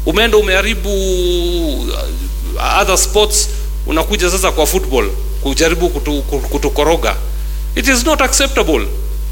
umeenda umeharibu uh, other sports unakuja sasa kwa football kujaribu kutu, kutu- kutukoroga it is not acceptable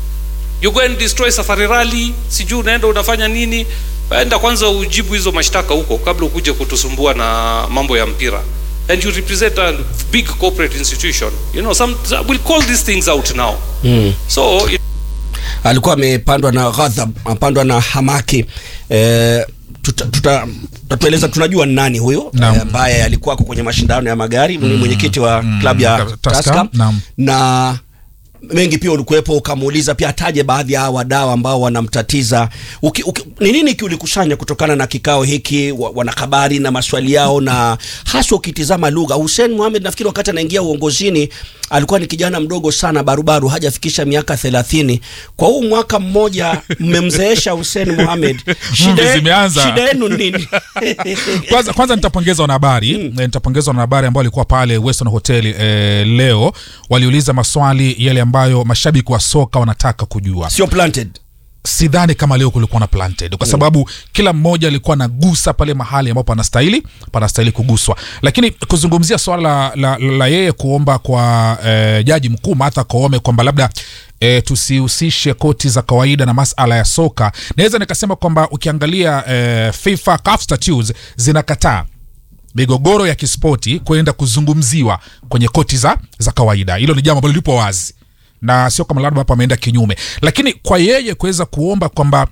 you go and destroy safari rally sijui unaenda unafanya nini enda kwanza ujibu hizo mashtaka huko kabla ukuje kutusumbua na mambo ya mpira and you represent a big corporate institution you know some we'll call these things out now mm. so it, alikuwa amepandwa na ghadhab amepandwa na hamaki eh, tuta- tuta- tutatueleza tunajua ni nani huyo Naam. eh, ambaye alikuwa kwenye mashindano ya magari ni mwenyekiti wa klabu ya Tusker, Tusker naam. na mengi pia ulikuwepo ukamuuliza pia ataje baadhi ya hawa wadau ambao wanamtatiza Uki- uki- ni nini kiulikusanya kutokana na kikao hiki wa- wanahabari na maswali yao na haswa ukitizama lugha Hussein Mohamed nafikiri wakati anaingia uongozini alikuwa ni kijana mdogo sana barubaru hajafikisha miaka thelathini kwa huu mwaka mmoja mmemzeesha Hussein Mohamed Mvi zimeanza. shida yenu nini kwanza, kwanza nitapongeza wanahabari mm. nitapongeza wanahabari ambao walikuwa pale Western Hotel eh, leo waliuliza maswali yale ambayo mashabiki wa soka wanataka kujua sio planted sidhani kama leo kulikuwa na planted kwa sababu kila mmoja alikuwa anagusa pale mahali ambapo panastahili panastahili kuguswa lakini kuzungumzia swala la, la, la, la yeye kuomba kwa eh, jaji mkuu Martha Koome kwamba labda E, tusihusishe koti za kawaida na masala ya soka naweza nikasema kwamba ukiangalia e, FIFA CAF statutes zinakataa migogoro ya kispoti kwenda kuzungumziwa kwenye koti za, za kawaida hilo ni jambo ambalo lipo wazi na sio kama labda hapo ameenda kinyume lakini kwa yeye kuweza kuomba kwamba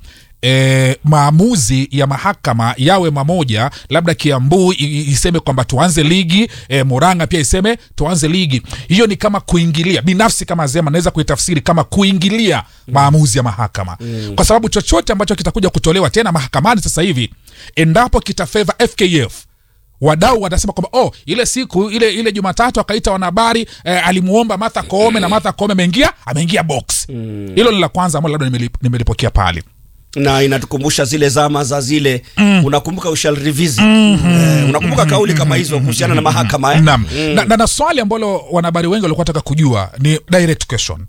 E, maamuzi ya mahakama yawe mamoja labda kiambu i- i- iseme kwamba tuanze ligi e, moranga pia iseme tuanze ligi hiyo ni kama kuingilia binafsi kama zema naweza kuitafsiri kama kuingilia maamuzi ya mahakama kwa sababu chochote ambacho kitakuja kutolewa tena mahakamani sasa hivi endapo kitafeva fkf wadau watasema kwamba oh, ile siku ile ile Jumatatu akaita wanahabari eh, alimuomba Martha Koome na Martha Koome ameingia ameingia box. Hilo ni la kwanza ambalo labda nimelip- nimelipokea pale. na inatukumbusha zile zama za zile mm. unakumbuka we shall revisit eh, unakumbuka kauli kama hizo kuhusiana na mahakama eh? Naam. Na, na, na swali ambalo wanahabari wengi walikuwa wanataka kujua ni direct question.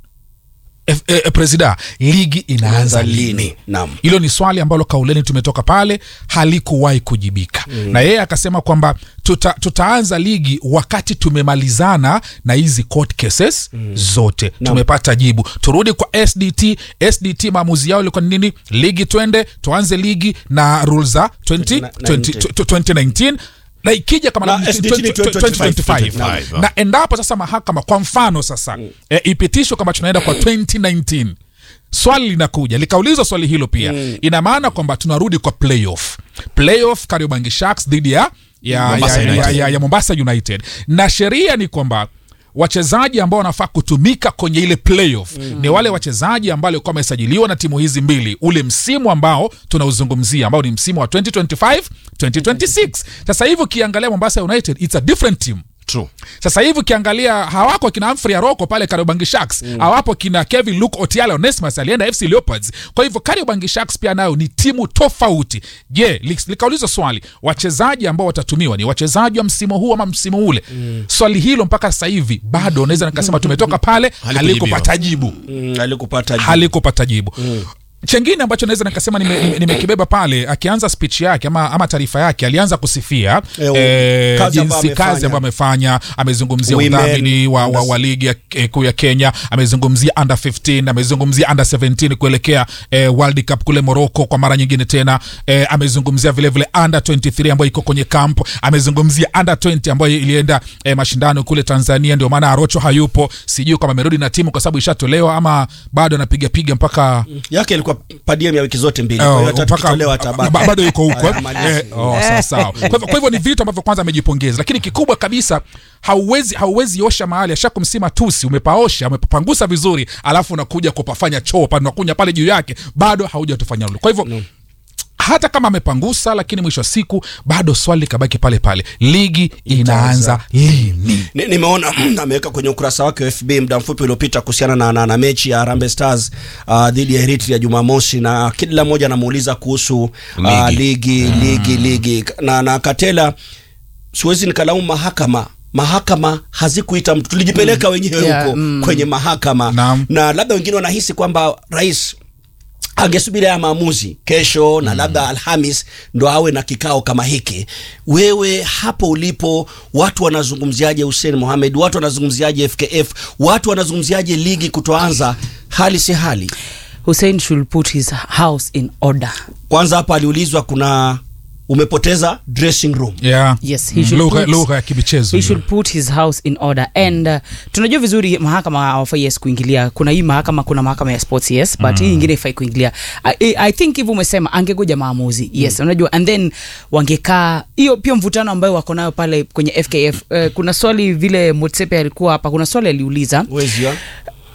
F, eh, eh, presida ligi inaanza lini? Naam. hilo ni swali ambalo kauleni tumetoka pale halikuwahi kujibika mm. na yeye akasema kwamba tuta, tutaanza ligi wakati tumemalizana na hizi court cases mm. zote tumepata jibu turudi kwa sdt sdt maamuzi yao ilikuwa ni nini ligi twende tuanze ligi na rules za 20 20 2019 na ikija kama Na na- SDT ni 2025 25. na endapo sasa mahakama kwa mfano sasa mm. e, ipitishwe kama tunaenda kwa 2019 swali linakuja likaulizwa swali hilo pia mm. ina maana kwamba tunarudi kwa playoff playoff kariobangi sharks dhidi ya ya, Mombasa ya, ya, United. ya, ya mombasa united na sheria ni kwamba wachezaji ambao wanafaa kutumika kwenye ile playoff mm. ni wale wachezaji ambao walikuwa wamesajiliwa na timu hizi mbili ule msimu ambao tunauzungumzia ambao ni msimu wa 2025 2026 sasa hivi ukiangalia mombasa united it's a different team True. sasa hivi ukiangalia hawako kina Humphrey Aroko pale Kariobangi Sharks mm. hawapo kina Kevin Luke Otiala Onesmus alienda FC Leopards. Kwa hivyo Kariobangi Sharks pia nayo ni timu tofauti. Je, li- likaulizwa swali, wachezaji ambao watatumiwa ni wachezaji wa msimu huu ama msimu ule? Mm. Swali hilo mpaka sasa hivi bado naweza nikasema tumetoka pale Halikujibiwa. halikupata jibu Mm, alikupata jibu. halikupata jibu mm. chengine ambacho naweza nikasema nimekibeba nime, nimekibeba pale akianza speech yake ama, ama taarifa yake alianza kusifia Eh, eh, kazi ambayo jinsi kazi amefanya. ambayo amefanya amezungumzia Women, udhamini wa, wa, under- wa ligi ya eh, kuu ya kenya amezungumzia under 15 amezungumzia under 17 kuelekea eh, world cup kule morocco kwa mara nyingine tena eh, amezungumzia vilevile under 23 ambayo iko kwenye camp amezungumzia under 20 ambayo ilienda eh, mashindano kule tanzania ndio maana arocho hayupo sijui kama amerudi na timu kwa sababu ishatolewa ama bado anapigapiga mpaka yake ilikuwa padiem ya wiki zote mbili kwa Oh, hiyo hata mpaka- tukitolewa atabaki. ba- bado yuko huko eh? Amalizi. Eh, oh, sawa sawa. Kwa hivyo- kwa hivyo ni vitu ambavyo kwanza amejipongeza lakini kikubwa kabisa hauwezi hauwezi osha mahali ashakumsima tusi umepaosha umepapangusa vizuri alafu unakuja kupafanya choo pale unakunya pale juu yake bado haujatufanya lulu kwa hivyo hata kama amepangusa lakini mwisho wa siku bado swali likabaki pale pale ligi inaanza lini Ni- nimeona ameweka kwenye ukurasa wake wa fb muda mfupi uliopita kuhusiana na, na, na mechi ya Harambee Stars uh, dhidi ya Eritrea Jumamosi, na kila mmoja anamuuliza kuhusu uh, ligi ligi ligi na, na Katela, siwezi nikalaumu mahakama mahakama hazikuita mtu tulijipeleka wenyewe Yeah, huko mm. kwenye mahakama Naam. na labda wengine wanahisi kwamba rais angesubiri haya maamuzi kesho na labda Alhamis ndo awe na kikao kama hiki. Wewe hapo ulipo, watu wanazungumziaje Hussein Mohamed? Watu wanazungumziaje FKF? Watu wanazungumziaje ligi kutoanza? Hali si hali. Hussein should put his house in order. Kwanza hapa aliulizwa kuna umepoteza dressing room yeah. Yes, he should lugha put- lugha ya kibichezo he hiyo. should put his house in order and uh, tunajua vizuri mahakama hawafai yes kuingilia kuna hii mahakama kuna mahakama ya sports yes but hii ingine ifai kuingilia I, I think hivyo umesema angegoja maamuzi yes unajua and then wangekaa hiyo pia mvutano ambayo wako nayo pale kwenye FKF uh, kuna swali vile Motsepe alikuwa hapa kuna swali aliuliza Wezi ya?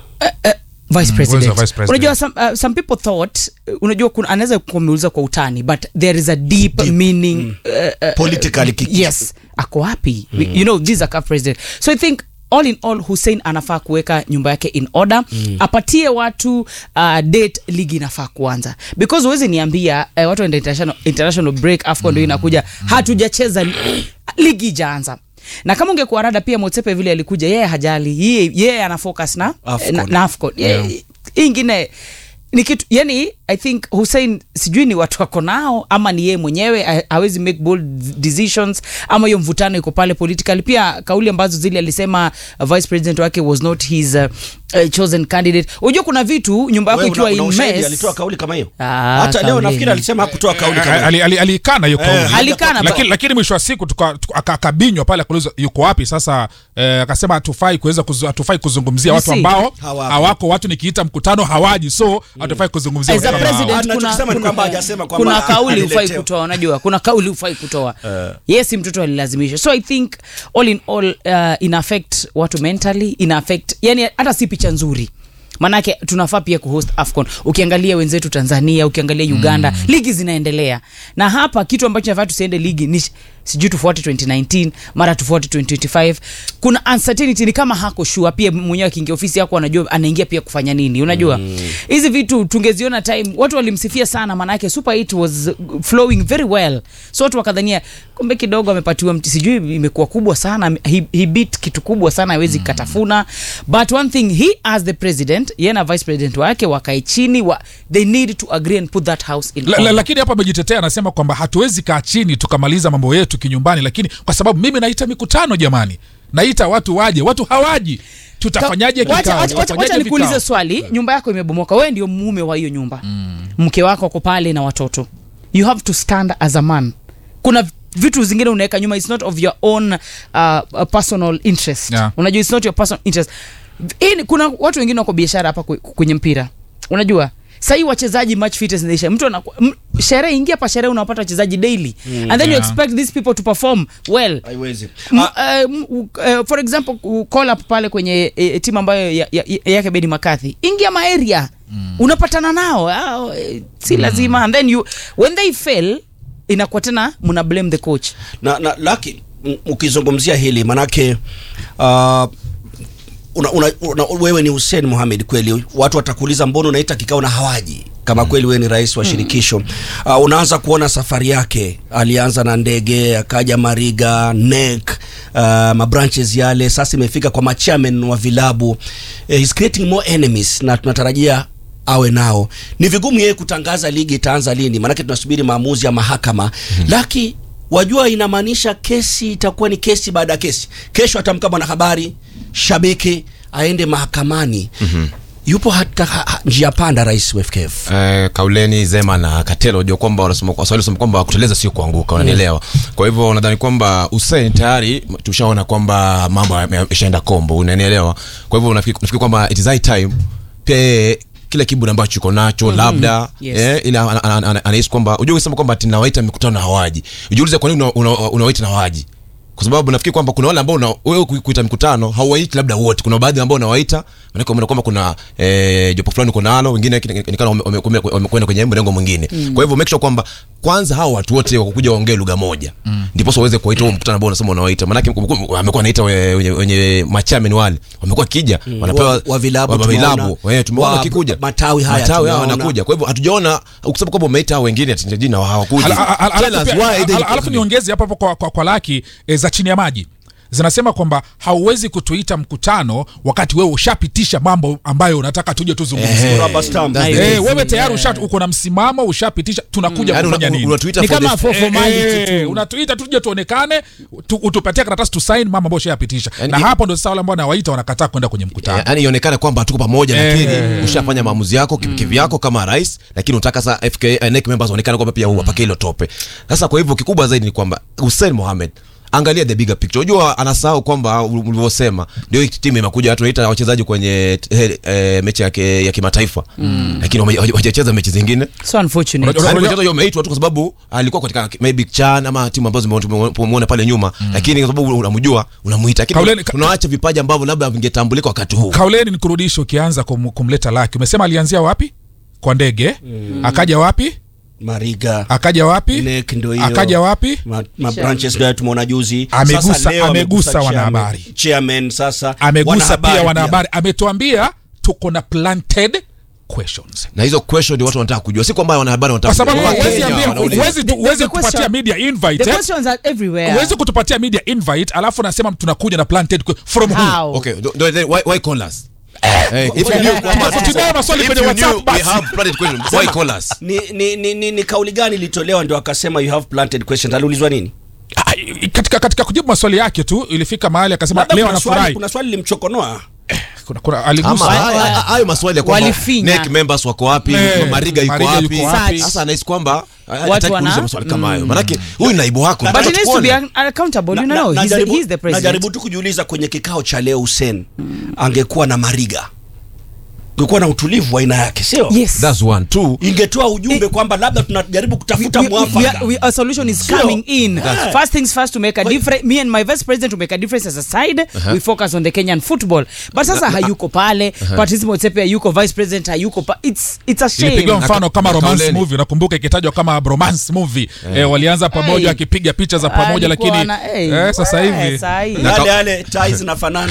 vice president. Uwezo wa vice president. unajua some, uh, some people thought uh, unajua kuna anaweza kumeuliza kwa utani but there is a deep, Deep, meaning uh, uh, Politically kiki- yes ako wapi mm. you know this is a CAF president so i think all in all hussein anafaa kuweka nyumba yake in order mm. apatie watu uh, date ligi inafaa kuanza because huwezi niambia uh, watu waenda international, international break afcon ndio inakuja hatujacheza li- ligi ijaanza na kama ungekuwa rada pia motsepe vile alikuja yeye hajali yeye yeye ana focus na Afcon. na, na afcon yeah. hii ingine ni kitu yani i think hussein sijui ni watu wako nao ama ni yeye mwenyewe ha- hawezi make bold decisions ama hiyo mvutano iko pale political pia kauli ambazo zile alisema uh, vice president wake was not his uh, uh, chosen candidate unajua kuna vitu nyumba yako Wewe ikiwa una- una in ushahidi mess alitoa kauli kama hiyo Ah, hata leo kauli. nafikiri alisema hakutoa kauli kama hiyo Ali- ali- alikana hiyo kauli Alikana, lakini, but- lakini mwisho wa siku tuka- tuka- aka- akabinywa pale akaulizwa yuko wapi sasa eh, akasema hatufai kuweza kuzu, hatufai kuzungumzia You watu see? ambao Hawako. hawako watu nikiita mkutano hawaji so hatufai kuzungumzia As a watu kama hao. president, Anachokisema kuna- ni kwamba kuna- hajasema kwamba kuna kauli hufai aliletewa. kutoa unajua kuna kauli hufai kutoa yes mtoto alilazimishwa so i think all in all uh, ina affect watu mentally ina affect yani hata si picha nzuri manake tunafaa pia kuhost afcon ukiangalia wenzetu tanzania ukiangalia uganda mm. ligi zinaendelea na hapa kitu ambacho nafaa tusiende ligi ni sh- sijui tufuate 2019 mara tufuate 2025 kuna uncertainty ni kama hako sure pia mwenyewe akiingia ofisi yako anajua anaingia pia kufanya nini unajua hizi mm. vitu tungeziona time watu walimsifia sana maanake super 8 was flowing very well so watu wakadhania kumbe kidogo amepatiwa mti sijui imekuwa kubwa sana he, he beat kitu kubwa sana hawezi mm. katafuna but one thing he as the president yeye na vice president wake wakae chini wa, they need to agree and put that house in La, la, order. lakini hapa amejitetea anasema kwamba hatuwezi kaa chini tukamaliza mambo yetu kinyumbani lakini kwa sababu mimi naita mikutano jamani naita watu waje watu hawaji tutafanyaje Wacha- kikao wacha- wacha- Tutafanyaje wacha nikuulize vikao? swali nyumba yako imebomoka wewe ndio mume wa hiyo nyumba mm. mke wako ako pale na watoto you have to stand as a man kuna vitu zingine unaweka nyuma it's not of your own uh, uh, personal interest Yeah. unajua it's not your personal interest Hii ni- kuna watu wengine wako biashara hapa kwe- kwenye mpira unajua sahii wachezaji match fitness inaisha mtu anaku- m- sherehe ingia pa sherehe unapata wachezaji daily mm, and then you yeah. expect these people to perform well haiwezi M- Ah, uh, m- uh, for example u- call up pale kwenye uh, timu ambayo ya, ya, ya, yake Bedi Makathi ingia maeria mm. unapatana nao ah, eh, si lazima and then you when they fail inakuwa tena mna blame the coach na, na laki m- ukizungumzia hili manake uh, una, una, una, wewe ni Hussein Mohamed kweli watu watakuuliza mbona unaita kikao na hawaji kama kweli wewe ni rais wa shirikisho uh, unaanza kuona safari yake alianza na ndege akaja Mariga NEC uh, mabranches yale sasa imefika kwa machairman wa vilabu uh, he's creating more enemies na tunatarajia awe nao ni vigumu yeye kutangaza ligi itaanza lini maanake tunasubiri maamuzi ya mahakama mm-hmm. laki wajua inamaanisha kesi itakuwa ni kesi baada ya kesi kesho atamka mwanahabari shabiki aende mahakamani mm-hmm. yupo hata ha, ha, njia panda rais wa FKF Eh, kauleni zema na katelo unajua kwamba wanasema waswahili wanasema kwamba kuteleza sio kuanguka unanielewa kwa hivyo nadhani kwamba Hussein tayari tushaona kwamba mambo yame- yameshaenda kombo unanielewa kwa hivyo nafikiri nafikiri kwamba it is high time pia yeye kile kiburi ambacho uko nacho labda Yes. eh, ila ana- ana- ana- anahisi kwamba unajua ukisema kwamba ati nawaita mikutano na hawaji ujiulize kwa nini una- una- unawaita na hawaji kwa sababu nafikiri kwamba kuna wale ambao una- wewe ku- kuita mikutano hauwaiti labda wote kuna baadhi ambao unawaita maanake umeona kwamba kuna eh, jopo fulani uko nalo wengine kina- kina- kina- wame- wame- wamekwenda kwenye mrengo mwingine kwa hivyo make sure kwamba kwanza hao watu wote wakuja waongee lugha moja ndiposa waweze kuwaita huo mkutano ambao unasema unawaita maanake wamekuwa naita wenye, wenye machamen wale wamekuwa kija wanapewa Wa- wa vilabu wa tumeona. vilabu eh, tumeona Wa- wakikuja matawi haya matawi haya tumeona. wanakuja kwa hivyo hatujaona ukisema kwamba umeita hao wengine ati jina hawakuja Ala- ala- ala- Tell us alafu pia- why they- ala- alafu niongeze hapo hapo kwa, kwa, kwa laki e, za chini ya maji zinasema kwamba hauwezi kutuita mkutano wakati wewe ushapitisha mambo ambayo unataka tuje tuzungumzie Eh, Rubber stamp. that's the- Haiwezi. Eh, wewe tayari Yeah. usha uko na msimamo ushapitisha tunakuja Yaani kufanya una- nini unatuita ni for kama the- for formality Eh, tu unatuita tuje tuonekane tu, utupatie karatasi tusaini mambo ambayo ushayapitisha Yaani- na hapo ndo sasa wale ambao nawaita wanakataa kwenda kwenye mkutano yaani ionekane kwamba tuko pamoja Eh. lakini ushafanya maamuzi yako kim- kivyako kama rais lakini unataka sasa FK eh, NEC members waonekane kwamba pia wapake hilo tope sasa kwa hivyo kikubwa zaidi ni kwamba Hussein Mohamed angalia the bigger picture unajua anasahau kwamba ulivyosema ndio hii timu imekuja tunaita wachezaji kwenye eh, eh, mechi ya, ki- ya kimataifa lakini wame- hawajacheza mechi zingine so unfortunate Unajua- Yaani mchezaji umeitwa tu kwa sababu alikuwa katika maybe Chan ama timu ambazo tume- tumemuona pale nyuma lakini kwa sababu unamjua unamuita Kauleni- lakini ka- unaacha vipaji ambavyo labda vingetambulika wakati huu kauleni ni kurudisha ukianza kum, kumleta laki umesema alianzia wapi kwa ndege akaja wapi Mariga akaja wapi Nek ndio hiyo. akaja wapi ma, ma branches ndio tumeona juzi Amegusa- Sasa leo amegusa chairman- wanahabari. chairman sasa amegusa pia pia. wanahabari ametuambia tuko na planted questions na hizo question ndio watu wanataka kujua si kwamba wanahabari wanataka kwa sababu kujua. huwezi Wakenya ambia wanauliza. huwezi tu- The- the- huwezi the kutupatia question- media the invite eh? questions are everywhere huwezi kutupatia media invite alafu nasema tunakuja na planted que- from who how Okay, do- do- then why, why call us? Eh, if you knew kwamba- Tunayo maswali if kwenye you WhatsApp knew basi. we have planted questions, why call us? ni, ni, ni, ni, ni kauli gani ilitolewa ndio akasema you have planted questions aliulizwa nini Ah, i- katika, katika kujibu maswali yake tu ilifika mahali akasema Labda leo kuna swali, anafurahi kuna swali limchokonoa kuna, kuna, Ama aligusa haya- haya- hayo maswali ya kwamba Walifinya. NEC members wako wapi Eh, mariga yuko Mariga wapi yuko wapi? sasa anahisi kwamba Watu hataki wana- kuuliza maswali kama hayo manake huyu ni naibu wako but nataka he needs to be tukuone. un- accountable you Na- know na- he's, the, najaribu- he's the president najaribu tu kujiuliza kwenye kikao cha leo Hussein angekuwa na Mariga ungekuwa na utulivu wa aina yake sio yes That's one. Two, ingetoa ujumbe kwamba labda tunajaribu kutafuta we, we, we, mwafaka are- we, a solution is Sio. coming in That's- first things first to make a difference me and my vice president to make a difference as a side we focus on the kenyan football but sasa hayuko pale patrice motsepe hayuko vice president hayuko pa it's, it's a shame ilipigiwa mfano Na- kama na romance kauleni. movie nakumbuka ikitajwa kama romance movie eh, walianza pamoja Hey. akipiga picha za pamoja Alikuwa lakini na- hey, eh, sasa eh, hivi saa hii. Na- yale yale tai zinafanana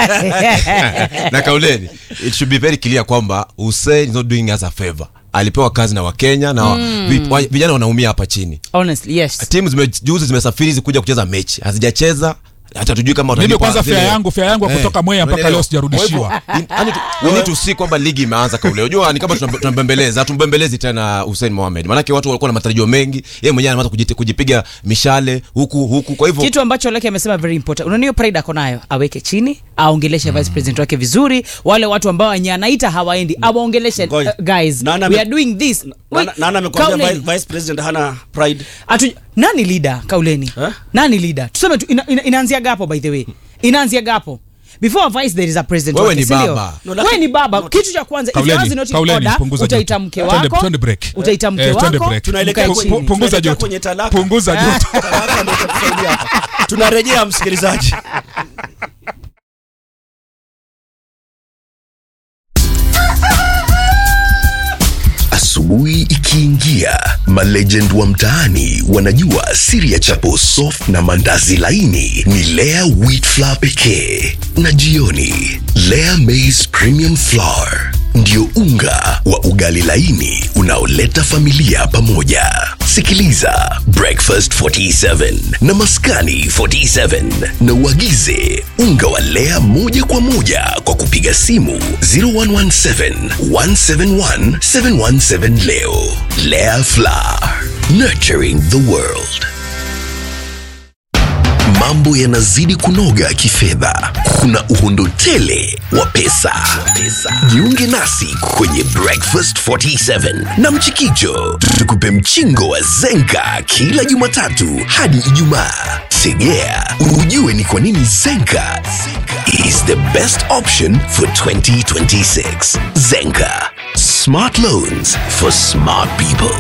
na kauleni it should be very clear kwamba Hussein is not doing us a favor alipewa kazi na wakenya na vi- wa- vijana wanaumia hapa chini honestly yes timu zime, juzi zimesafiri zikuja kucheza mechi hazijacheza hata tujui kama mimi watalipwa kwanza zile- fare yangu fare yangu ya Eh, kutoka mwea mpaka unaelewa? leo sijarudishiwa Kwa hivyo, in- yani tu- we need to see kwamba ligi imeanza kaule unajua ni kama tunambe- tunambembeleza hatumbembelezi tena Hussein Mohamed maanake watu walikuwa na matarajio mengi yeye mwenyewe anaanza kujite- kujipiga mishale huku huku kwa hivyo kitu ambacho lake amesema very important unaniyo pride ako nayo aweke chini aongeleshe vice president wake vizuri wale watu ambao wenye anaita hawaendi awaongeleshe uh, Ngoja. guys Nani we ame- are doing this Wait, nana nana amekwambia Kauleni. vi- vice president hana pride Atu, nani leader kauleni Eh? nani leader tuseme tu ina, ina, inaanzia gapo by the way inaanzia gapo before a vice there is a president Wewe wake, ni si ndio? baba. No, wewe lakini- ni baba no, kitu cha kwanza if Kauleni, yours is not in kauleni, order punguza utaita joto. mke Twende- wako twende break. utaita mke Eh, twende wako break. Tunaelekea mkae kwenye- chini. punguza Tunaelekea joto kwenye talaka. punguza joto Talaka ndio itatusaidia hapa. tunarejea msikilizaji Asubuhi ikiingia, malegend wa mtaani wanajua siri ya chapo soft na mandazi laini ni Lea wheat flour pekee, na jioni Lea maize premium flour ndio unga wa ugali laini unaoleta familia pamoja. Sikiliza Breakfast 47 na Maskani 47 na uagize unga wa Lea moja kwa moja kwa kupiga simu 0117 171 717 leo. Lea Flour, nurturing the world. Mambo yanazidi kunoga kifedha, kuna uhondo tele wa pesa. Jiunge nasi kwenye Breakfast 47 na Mchikicho, tukupe mchingo wa Zenka kila Jumatatu hadi Ijumaa. Tegea ujue ni kwa nini Zenka is the best option for 2026. Zenka, smart loans for smart people.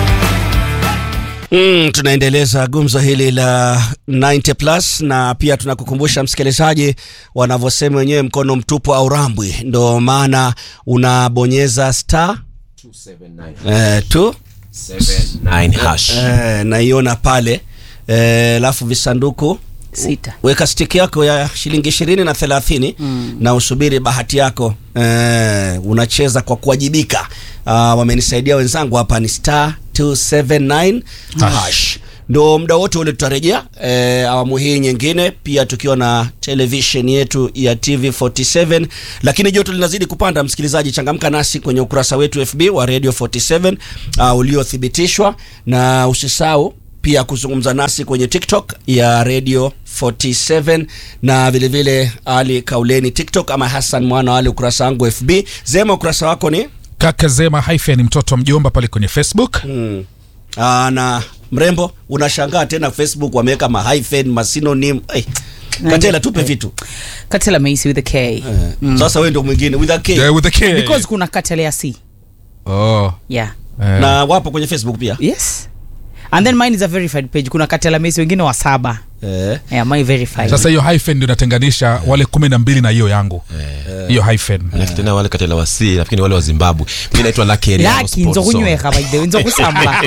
Mm, tunaendeleza gumzo hili la 90 plus na pia tunakukumbusha msikilizaji wanavyosema wenyewe mkono mtupu au rambwi, ndo maana unabonyeza star eh, tu Nine hash. eh, naiona pale eh, alafu visanduku Sita. weka stiki yako ya shilingi ishirini na thelathini mm. na usubiri bahati yako eh, unacheza kwa kuwajibika uh, wamenisaidia wenzangu hapa ni star 279 hash ndo muda wote ule tutarejea e, awamu hii nyingine pia tukiwa na television yetu ya TV47 lakini joto linazidi kupanda msikilizaji changamka nasi kwenye ukurasa wetu FB wa Radio 47 uh, uliothibitishwa na usisahau pia kuzungumza nasi kwenye TikTok ya Radio 47 na vile vile Ali Kauleni TikTok ama Hassan Mwana Ali ukurasa wangu FB. Zema ukurasa wako ni kaka zema hyphen mtoto wa mjomba pale kwenye facebook mm. Aa, na mrembo unashangaa tena Facebook wameweka ma hyphen ma synonym. Hey, Katela tupe vitu. katela meisi with a k Eh, Sasa wewe ndio mwingine with a K. yeah, with the K. because kuna katela ya c oh. yeah eh. Na wapo kwenye Facebook pia. yes and then mine is a verified page kuna katela meisi wengine wa saba Eh. yeah, my verified sasa hiyo hyphen ndio inatenganisha wale kumi na mbili na hiyo yangu hiyo hyphen alafu tena wale katela wasi nafikiri ni wale wa zimbabwe mi naitwa lakeri laki nzokunyweka by the way nzokusamba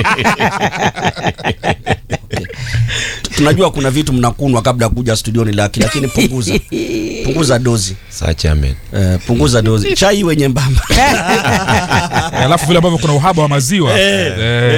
Tunajua kuna vitu mnakunwa kabla ya kuja studioni laki lakini punguza. punguza dozi. sachamen Eh, punguza dozi. Chai iwe nyembamba. alafu vile ambavyo kuna uhaba wa maziwa eh.